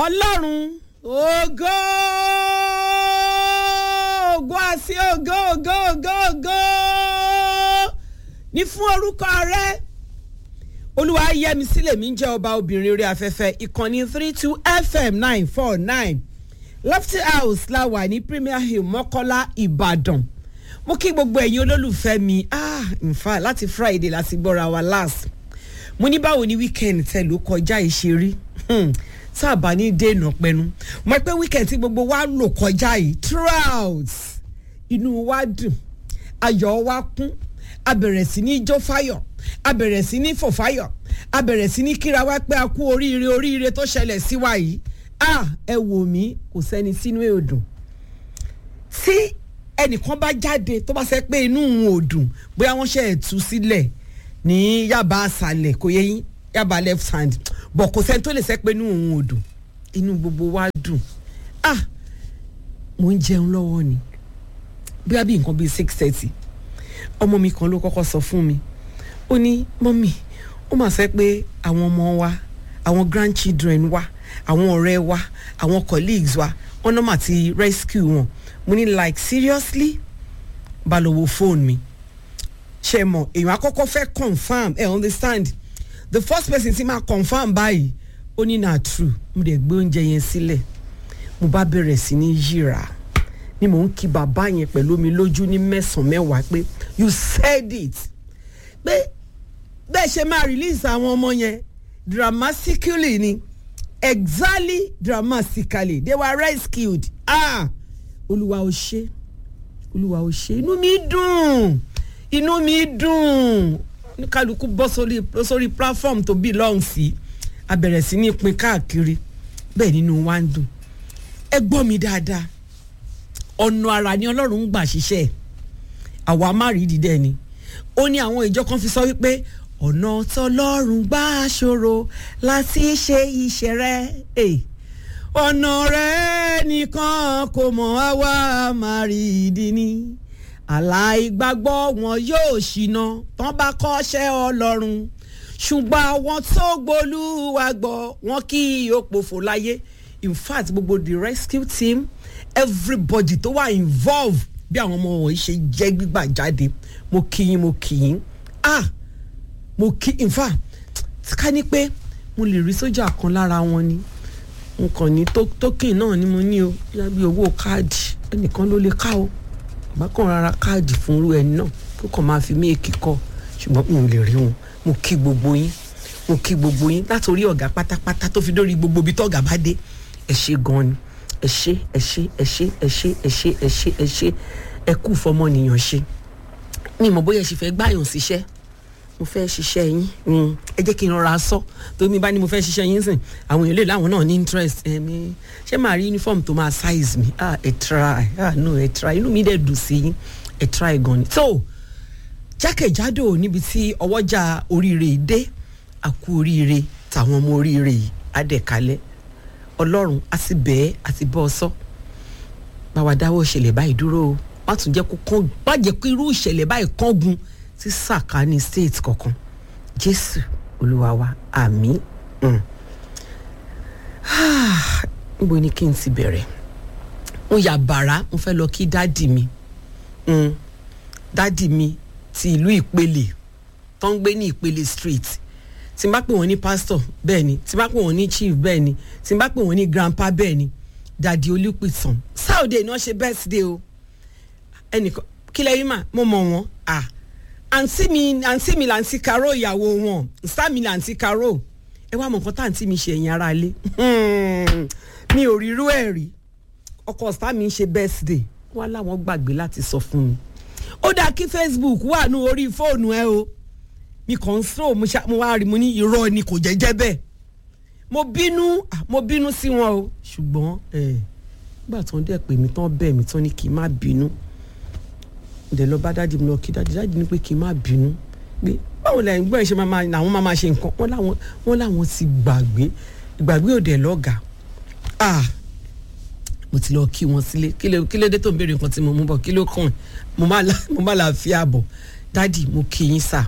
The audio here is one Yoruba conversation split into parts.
ọlọ́run ògo ògo àti ògo ògo ògo ògo ní fún orúkọ rẹ olúwa yẹmi sílẹ̀ mi ń jẹ́ ọba obìnrin orí afẹ́fẹ́ ìkànnì three two fm nine four nine lofty house la wà ní premier hill mọ́kọ́lá ìbàdàn mo kí gbogbo ẹ̀yin olólùfẹ́ mi ah in fact láti friday láti gbọ́ra wa last mo ní báwo ni weekend tẹ ló kọjá ìṣeré tá a bá ní dènà pẹnu mo pé weekend tí gbogbo wa lò kọjá yìí throughout inú wa dùn ayọ̀ wa kún a bẹ̀rẹ̀ sí ní jó fáyọ̀ a bẹ̀rẹ̀ sí ní fò fáyọ̀ a bẹ̀rẹ̀ sí ní kíra wá pé a kú oríire oríire tó ṣẹlẹ̀ sí wa yìí ah ẹ wò mí kò sẹ́ni sínú ẹ̀ ò dùn tí ẹnìkan bá jáde tó bá sẹ pé inú òun ò dùn bóyá wọ́n ṣe ẹ̀ tú sílẹ̀ ní yaba àṣàlẹ̀ kò yẹ yín yaba left hand bọ̀ kò sẹ́ni tó lè sẹ́ pé inú òun ò dùn inú gbogbo wa dùn ah mo ń jẹun lọ́wọ́ ni bí wàá bí nǹkan bíi six thirty ọmọ mi kan ló kọ́kọ́ sọ fún mi ó ní mọ́mì ó mà sẹ́ pé àwọn ọmọ wa àwọn grandchildren wa àwọn ọ̀rẹ́ wa àwọn colleagues wa wọ́n náà mà ti rescue wọn mo ní like seriously bá lọ wo phone mi ṣe mọ èèyàn àkọ́kọ́ fẹ́ confam ẹ understand the first person ti máa confam báyìí ó ní na true mo dẹ̀ gbé oúnjẹ yẹn sílẹ̀ mo bá bẹ̀rẹ̀ sí ní yíra ni mò ń kí bàbá yẹn pẹ̀lú mi lójú ní mẹ́sàn-án mẹ́wàá pé you said it pé bẹ́ẹ̀ ṣe máa release àwọn ọmọ yẹn dramatically ni exactly dramatically they were rescued ah olúwa ò ṣe olúwa ò ṣe inú mi dùn inú mi dùn kálukú bọ́ sórí sórí platform tó belong sí a bẹ̀rẹ̀ sí ní pin káàkiri bẹ́ẹ̀ nínú wa ń dùn ẹ gbọ́ mi dáadáa ọ̀nà ara ni ọlọ́run ń gbà ṣiṣẹ́ àwa má rí dídẹ́ ni ó ní àwọn ìjọ kan fi sọ wípé ọ̀nà tọlọ́run gbà ṣòro láti ṣe iṣẹ́ rẹ̀ ọ̀nà rẹ̀ nìkan kò mọ̀ á wá má rí ìdí ni aláìgbàgbọ́ wọn yóò ṣìnà tán bá kọ́ṣẹ́ ọlọ́run ṣùgbọ́n àwọn tó gbolúwa gbọ́ wọn kì í òpòfò láyé in fact gbogbo the rescue team everybody tó wà involved bí àwọn ọmọ wọ̀nyí ṣe jẹ́ gbígbà jáde mo kì í mo kì í ah mo kì í in fact ká ní pé mo lè rí sójà kan lára wọn ni nǹkan ní tókìn náà ni mo ní o yá bí owó káàdì ẹnìkan ló lè ká o bákan rárá káàdì fún irú ẹni náà kó kàn máa fi méèkì kọ ṣùgbọ́n mi ò lè rí wọn mo kí gbogbo yín mo kí gbogbo yín látòrí ọ̀gá pátápátá tó fi dórí gbogbo ibi tọ́gà bá dé ẹ ṣe gan ni ẹ ṣe ẹ ṣe ẹ ṣe ẹ ṣe ẹ ṣe ẹ ṣe ẹ ṣe ẹ kú fọmọnìyàn ṣe mi mọ̀ bóyá ẹ ṣì fẹ́ gbáyàn síṣẹ́ mo fẹ́ ṣiṣẹ́ yín ẹ jẹ́ kí n rọra sọ tó mi bá ní mo fẹ́ ṣiṣẹ́ yín sìn àwọn èèyàn lè láwọn náà ní interest ẹ̀mí ṣé màá rí uniform tó máa size mi ah ẹ try ah no ẹ try inú mi dẹ̀ dùn sí yín ẹ try gan ni. so jákèjádò níbi tí ọwọ́jà oríire dé àkú oríire tàwọn ọmọ oríire yìí á dẹ̀ kalẹ̀ ọlọ́run á sì bẹ́ẹ̀ á sì bọ́ ọ sọ báwa dáwọ́ ìṣẹ̀lẹ̀ báyìí dúró o má tún jẹ́ kó kán má jẹ́ kó irú ìṣẹ̀lẹ̀ báyìí kángun sí sàkání state kankan jésù olúwa wa àmì níbo ni kí n ti bẹ̀rẹ̀ mo yà bàrá mo fẹ́ lọ kí dádì mi dádì mi ti ìlú ìpele tó ń gbé ní ìpele street tí n bá pè wọ́n ní pastor bẹ́ẹ̀ ni tí n bá pè wọ́n ní chief bẹ́ẹ̀ ni tí n bá pè wọ́n ní grandpa bẹ́ẹ̀ ni dàdí olùpìtàn sáòdè náà ṣe birthday o ẹnìkan kí lẹ́yìn mà mo mọ̀ wọ́n ah àǹtí mi àǹtí mi làǹtí karo ìyàwó wọn nsá mi làǹtí karo ẹ wá mọ nǹkan tá àǹtí mi ṣe ẹ̀yìn ara ilé mi ò rírú ẹ̀ rí ọkọ sá mi ń ṣe birthday wọn láwọn gbàgbé láti sọ fún mi ó dáa kí facebook wà ní orí fóònù ẹ o mi kàn ń sọ mo wá rí mo ní irọ́ ni kò jẹ́jẹ́ bẹ́ẹ̀ mo bínú mo bínú sí wọn o ṣùgbọ́n ẹ̀ nígbà tó ń dẹ̀ pè mí tán bẹ̀ mí tán ní kí n má bínú dẹ̀ lọ bá dáàdi mi lọ kí dáàdi dáàdi ní pé kí n má bínú pé báwo la ẹ̀gbọ́n ẹ̀ ṣe máa làwọn máa máa ṣe nǹkan wọ́n láwọn wọ́n láwọn ti gbàgbé ìgbàgbé òde lọ́gàá ah mo ti lọ kí wọn sílé kí ló dé tó ń béèrè nǹkan tí mo mú bọ̀ kí ló kàn mo má la fi àbọ̀ dáàdi mo kí yín sà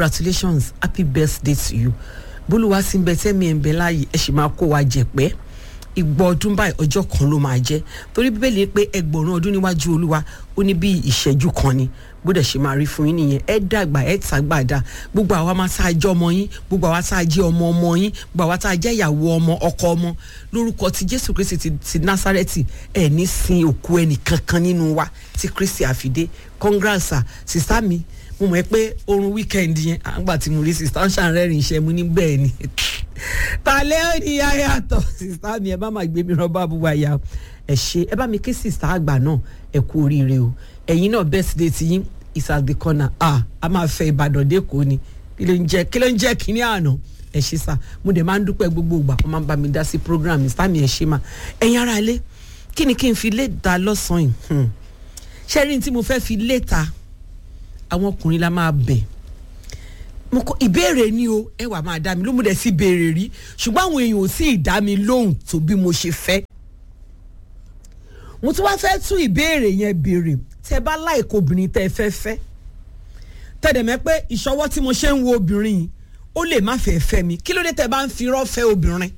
congratulations happy birthday to you bólúwa sí ń bẹ tẹ́mi ẹ̀ ń bẹ láàyè ẹ sì máa kó wa jẹ̀pẹ́ ìgbọ́ ọdún báyìí ọjọ́ kan ló máa jẹ́ torí bíbélì pé ẹgbọ̀rún ọdún níwájú olúwa ó ní bí ìṣẹ́jú kan ni gbọ́dọ̀ ṣe máa rí fún yín nìyẹn ẹ dàgbà ẹ tàgbàdà gbogbo àwa máa tá a jẹ́ ọmọ yín gbogbo àwa tá a jẹ́ ọmọ ọmọ yín gbogbo àwa tá a jẹ́ ìyàwó ọmọ ọkọ ọmọ lórúkọ ti jésù kristi ti, ti násárẹ́tì ẹ ní sin òkú ẹnì kankan nínú wa tí kristi àfidé congrats sista mi mo mọ̀ ẹ́ pé oorun weekend yẹn àgbà tí mo rí sista ń ṣàrẹ́rìn iṣẹ́ mu ní bẹ́ẹ̀ ni tàlẹ́ ò ní yàtọ̀ sista mi ẹ bá máa gbé mi rọ́bà búba ya ẹ ṣe ẹ bá mi ké sista àgbà náà ẹ kú oríire o ẹ̀yin náà birthday ti yín is at the corner ah a máa fẹ́ ìbàdàn dẹ́kọ̀ọ́ ni kí ló ń jẹ́ kí ló ń jẹ́ kínní àná ẹ ṣe sá mo dẹ̀ máa ń dúpẹ́ gbogbo ìgbà wọ́n máa ń bá mi dá sí program sista mi ẹ ṣe máa ẹ̀yin ara ilé kí ni kí n fi lé ta lọ́sàn-án yìí ṣé rí ní tí mo fẹ́ fi lé ta àwọn ọkùnrin la máa bẹ̀ mo kọ ìbéèrè ni o ẹ wà máa dá mi ló mo dẹ̀ sí béèrè rí ṣùgbọ́n àwọn èèyàn ò sí ìdá mi lóhùn tó bí mo ṣe fẹ́ mo tún wá fẹ́ tún ìbéèrè yẹn béèrè tẹ bá láìka obìnrin tẹ fẹ́ fẹ́ tẹ̀dẹ̀ mẹ́ pé ìṣọwọ́ tí mo ṣe ń wo obìnrin yìí ó lè má fẹ́ fẹ́ mi kí ló dé tẹ bá ń fi irọ́ fẹ́ obìnrin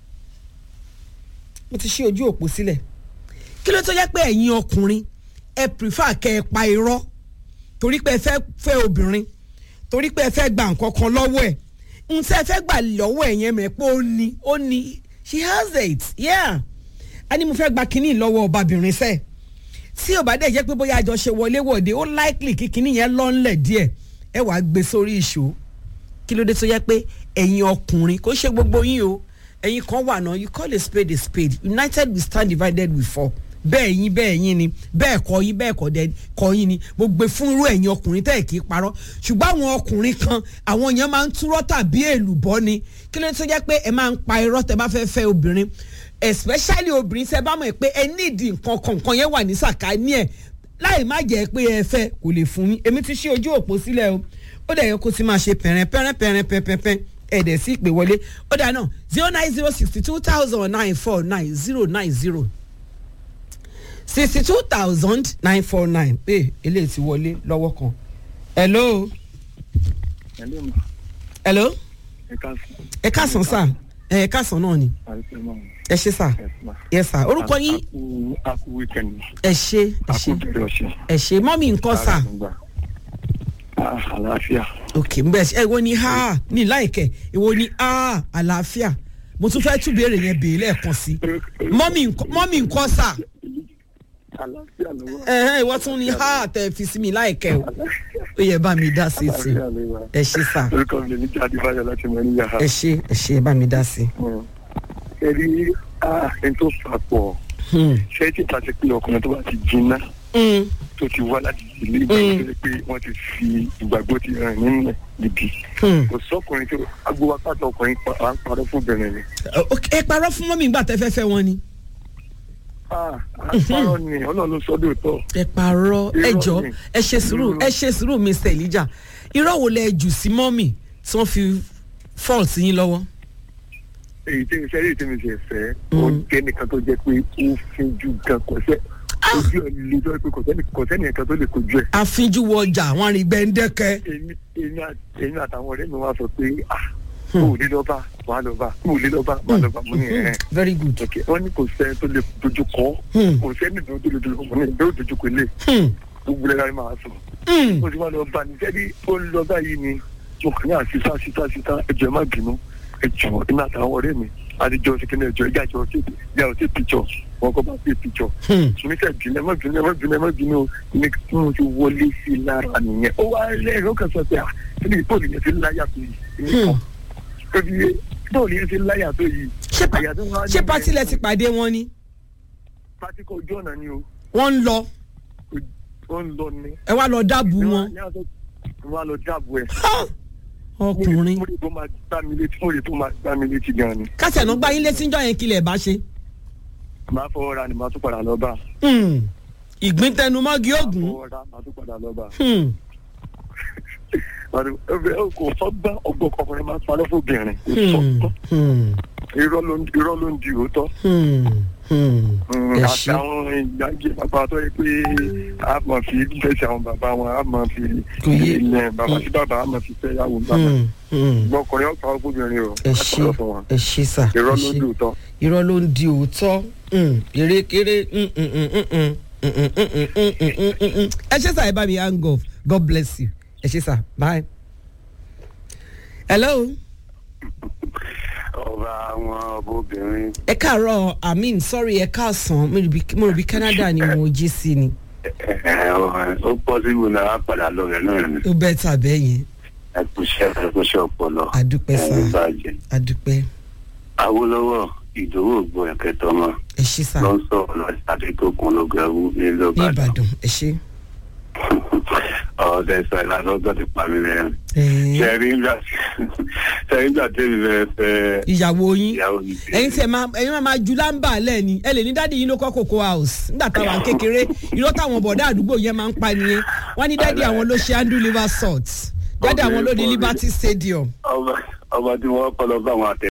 mo ti ṣí ojú òpó sílẹ̀ kí ló tó yẹ pé ẹ̀yin ọkùnrin ẹ prefer kẹ́ ẹ pa irọ́ torí pé ẹ fẹ́ fẹ́ obìnrin torí pé ẹ fẹ́ gba nǹkan kan lọ́wọ́ ẹ̀ n tẹ́ ẹ fẹ́ gbà lọ́wọ́ ẹ̀ yẹn mẹ́ pé ó ní ó ní she has it yeah a ní mo fẹ́ gba kínní lọ́wọ́ ọbabìnrin sẹ́ẹ̀ tí ò bá dẹ̀ jẹ́ pé bóyá àjọṣe wọlé wọ̀de ó likely kí kínní yẹn lọ́nlẹ̀ díẹ̀ ẹ wàá gbé sórí ìṣó kí ló dé tó yẹ pé ẹ̀yin ọkùnrin kò ṣe gbogbo yín o ẹ̀yin kan wà náà you call a spade a spade united we stand divided we fall bẹ́ẹ̀ yín bẹ́ẹ̀ yín ni bẹ́ẹ̀ kọ́ yín bẹ́ẹ̀ kọ́ dẹ kọ́ yín ni mo gbé fún irú ẹ̀yin ọkùnrin tẹ́ ẹ̀ kì í parọ́ ṣùgbọ́n àwọn ọkùnrin kan àwọn yẹn máa ń túrọ́ tàbí èlùbọ́ ni kí ló tó jẹ́ pé ẹ máa ń pa irọ́ tẹ́ bá fẹ́ fẹ́ obìnrin especially obìnrin tẹ́ bá mọ̀ pé ẹ nídìí nǹkan kọ̀ọ̀kan yẹn wà ní sàkáání ẹ̀ láì má jẹ́ pé ẹ fẹ́ kò lè fún yín èmi ti ṣí ojú òpó sílẹ̀ o ó dẹ̀ yẹ kó ti máa ṣe pẹ̀rẹ̀ pẹ̀rẹ̀ pẹ̀rẹ̀ pẹ̀rẹ̀ pẹ̀rẹ̀ ẹ̀dẹ̀ sí ìpè wọlé ó dà náà zero nine zero sixty two thousand nine four nine zero nine zero sixty two thousand nine four nine ee eléyìí ti wọlé lọ́wọ́ kan hello Hello, ma. hello Ẹ káàsán. ẹ káàsán sà ẹ káàsán náà ni Àìsàn náà. ẹ ṣe sà Yes, ma. yẹ sà orúkọ yín A kú a kú weekend. ẹ ṣe ẹ A ṣe kú bẹ̀rẹ̀ ọ̀sẹ̀. ẹ ṣe mọ́mí nǹkan sà Àrùngbà. Ah, Àlàáfíà. ok n bẹ ẹ wo ni ha ní láìkẹ ìwo ni a àlàáfíà mo tún fẹ́ tún béèrè yẹn béèrè lẹ́ẹ̀kan sí mọ́mí nǹkan- mọ́mí nǹkan sà Àlàáfíà ló wà. ẹ̀hẹ́n ìwọ tún ni ha tẹ fi sí mi láìkẹ o ó yẹ bá mi dá sí i sí Àlàáfíà ló wà. ẹ ṣe sà Orúkọ mi ní Jáde Báyọ̀ láti mọ níyà. ẹ ṣe ẹ ṣe ẹ bá mi dá sí i. Ẹ rí ah, ẹni tó fà pọ̀. Hmm. Ṣé tí ta ti pé ọkùnrin tó bá ti jiná Hmm. tó ti wá láti ilé ìgbàgbọ́ tó yẹ pé wọ́n ti fi ìgbàgbọ́ ti rìn nínú níbi. Hmm. Kò sọ́kùnrin tó agbówá pàtó ọkùnrin pa- à ń parọ́ fún obìnrin ni. Ok, ẹ parọ́ fún mọ́mí ìgbà tẹ́ fẹ́ fẹ́ wọn ni. Ah, àpárọ̀ ni ọlọ́run ló sọ́dọ̀ tọ̀. ẹ parọ́ ẹ Irọ́ jọ ni. ẹ ṣe sùúrù ẹ ṣe sùúrù Mr Elijah irọ́ wo lẹ jù sí mọ́mì tí wọ́n fi fault yín lọ́wọ́. èyí tí mi fẹ́ rí èyí tí mi ṣe fẹ́ Mm. ó jẹ́ nìkan tó jẹ́ pé ó finjú gan kò sẹ́ ojú ẹ̀ lè jọ pé kò sẹ́ni kò sẹ́ni ẹ̀kan tó lè kojú ẹ̀. àfinjú wọ ọjà àwọn arìngbẹ́ndẹ́kẹ́. èmi èmi àti èmi àtàwọn ọ̀rẹ́ mi wá sọ pé ah kò lè lọ bá wà lọ bá kò lè lọ bá wà lọ bá mo ní ẹ̀ very good. ok wọ́n ní kò sẹ́ tó lè dojú kọ́ Hmm. kò sẹ́ni tó lè dojú kọ́ mo ní ìgbẹ́ òdojú kò lè Hmm. gbogbo ẹ̀rọ máa sọ Hmm. mo ti wá lọ bá ní sẹ́ni ó ń lọ báyìí ni mo kàn ní àṣìṣà àṣìṣà àṣìṣà ẹ̀jọ̀ má bínú ẹ̀jọ̀ èmi àtàwọn ọ̀rẹ́ mi àdìjọ ṣèkínní ẹ̀jọ̀ ẹ̀jọ̀ àjọ ṣe bí àwọn ṣe pìjọ wọn kọ́ bá ṣe pìjọ Hmm. sùnmísẹ̀ bínú ẹ má bínú ẹ má bínú ẹ má bínú o ní tí mo ti wọlé sí i lára nìyẹn ó wá lẹ́rìí ó kàn sọ pé à kí ni bóòlù yẹn ti láyà tó yìí Hmm. ó fi yé bóòlù yẹn ti láyà tó yìí ṣé pa- àyà tó wá ṣé níbẹ̀- pátí lẹ ti pàdé wọn ni pátíkọ̀ ojú ọ̀nà ni o wọ́n ń lọ ó ń lọ ni ẹ wá lọ dábùú wọn. ní àtọ́ wọn á lọ dáàbò ẹ̀ Ha! ọkùnrin mo lè tó máa gbá mi létí mo lè tó máa gbá mi létí gan ni kásẹ̀ náà gbá yín létí ń jọ yẹn kílẹ̀ bá ṣe. màá fọwọ́ ra ni màá tún padà lọ bá Hmm. ìgbín tẹnumọ́gi ògùn. fọwọ́ ra màá tún padà lọ bá Hmm. ọ̀rẹ́ kò sọ́gbà ọgbọ́n ọkùnrin máa ń parọ́ fún obìnrin kò Hmm. sọ́gbọ́n Hmm. irọ́ ló ń irọ́ ló ń di òótọ́ Hmm. Hmm. ẹ àti ṣe àwọn ìgbàgbé bàbá tó yẹ pé a máa fi fẹsẹ̀ àwọn bàbá wọn a máa fi Kò yé. ilẹ̀ bàbá sí bàbá a máa fi fẹ́ yàwó bàbá Hmm. Hmm. gbọ́kùnrin ọ̀pá ọkùnrin o ẹ ṣe àtọ̀rọ̀ fún wọn ẹ ṣe sà ẹ irọ́ ló ṣe. dùn tán. irọ́ ló ń di òótọ́ Mm, erékeré mm, mm, mm, mm, mm, mm, mm, mm, mm, mm, mm, mm, mm. ẹ ṣe sà ẹ bá mi hang off god bless you ẹ ṣe sà bye. hello ọba àwọn ọbọbìnrin ẹ káàárọ̀ amin sorry ẹ káàsán mo rò bí- mo rò bí canada ni mo jí sí ni ó pọ̀ sí ìwé náà á padà lọ rẹ̀ náà ni ó bẹ́ẹ̀ tà bẹ́ẹ̀ yẹn ẹkúṣẹ́ ẹkúṣẹ́ ọpọlọ àdúpẹ́ sà ẹni bàjẹ́ àdúpẹ́ awolowo ìdòwò ògbó ẹ̀kẹtọ́ mọ́ ẹ ṣe sà ló ń sọ̀rọ̀ lọ sí àdékòkun lọ́gàwú ní ní lọ́bàdàn ìbàdàn ẹ ṣe. ọ̀ọ́dẹ sọ ìlànà ti pa mí lẹ́yìn Ẹ̀ẹ́, ṣẹ́rí ńgbà ṣẹ́rí ńgbà tẹ́mi fẹ́ fẹ́ ìyàwó yín ìyàwó mi sí ẹ̀yin tí ẹ máa ẹ̀yin máa máa ju lámbà lẹ́ẹ̀ni ẹ lè ní dáàdi yín ló kọ́ cocoa house nígbà táwọn kékeré irọ́ táwọn bọ̀dá àdúgbò yẹn máa ń pa nìyẹn wọ́n ní dáàdi àwọn ló ṣe andrew liver salt dáàdi àwọn ló ní Okay, liberty stadium ọba ọba tí wọ́n kọ́ lọ bá àwọn àtẹ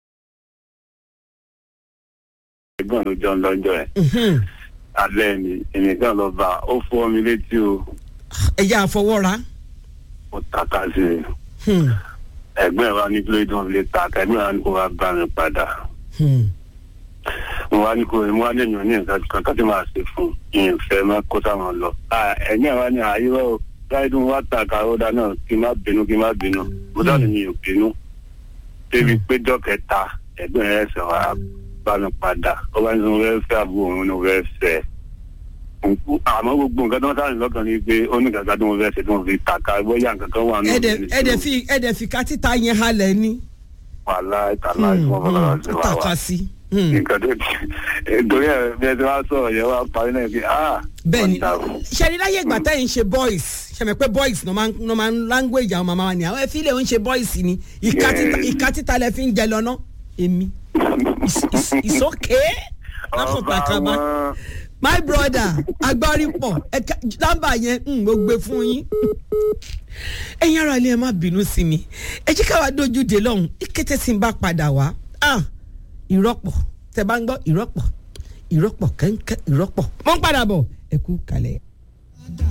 ẹ̀gbọ́n ló jọ ń lọ́jọ́ ẹ̀ Mhm. alẹ́ ni èmi kan lọ bá ó fọ́ mi létí o ẹ̀yà àfọwọ́ra ó tàka sí i Hmm. ẹ̀gbọ́n ẹ̀ wá ní kí ló dé wọn fi lè tàka ẹ̀gbọ́n ẹ̀ wá ní kó wá bá mi padà Hmm. mo wá ní kó mo wá ní èèyàn ní nǹkan kan ká tí máa ṣe fún ìyẹn fẹ́ máa kó sáwọn lọ Ah, ẹ̀gbọ́n ẹ̀ wá ní àyíwá o láì dùn wá tàka ó dáná kí n má bínú kí n má bínú mo dáná mi ò bínú débi péjọ kẹta ẹ̀gbọ́n ẹ̀ ẹsẹ̀ wá bá mi padà ó bá ní sọ wẹ́ẹ́ fẹ́ àbúrò òun ní wẹ́ẹ́ fẹ́ àmọ́ gbogbo nǹkan tó ń sáré lọ́kàn ni pé ó ní kankan tó ń fẹ́ ṣe tó ń fi tàka bóyá nǹkan kan wà nínú ẹ̀dẹ̀ ìṣòro. ẹ̀dẹ̀ fi ẹ̀dẹ̀ fi ká títa yẹn halẹ̀ ni wàhálà ìtàlá Hmm, ìfowópamọ́ hmm. fọlọ́rọ̀ sí ó wa wá tàka sí. Hmm. nǹkan tó ti torí ẹ bí ẹ ti wá sọ̀rọ̀ yẹn wá parí náà pé ah bẹ́ẹ̀ni wonderful. ṣẹ́ni láyé ìgbà tẹ́yìn ṣe boys ṣẹ̀mẹ̀ pé boys ló máa ń ló máa ń language àwọn màmá wa ni àwọn ẹ̀fílẹ̀ ń ṣe boys ni ìka títa Yes. ìka títa lẹ fi ń jẹ lọ́nà èmi It's- it's- it's okay lápò ọba pàkàmà wọn my brother agbárípọ̀ ẹ̀ka lámbà yẹn ń mo gbé fún yín ẹ̀yin ara ilé ẹ má bínú sí mi ẹ jẹ́ káwa dojú de lọ́hùn ìkété tí ń bá padà wá ah ìrọ́pọ̀ tẹ bá ń gbọ́ ìrọ́pọ̀ ìrọ́pọ̀ kẹ́ńkẹ́ ìrọ́pọ̀ mo ń padà bọ̀ ẹ kú kalẹ̀.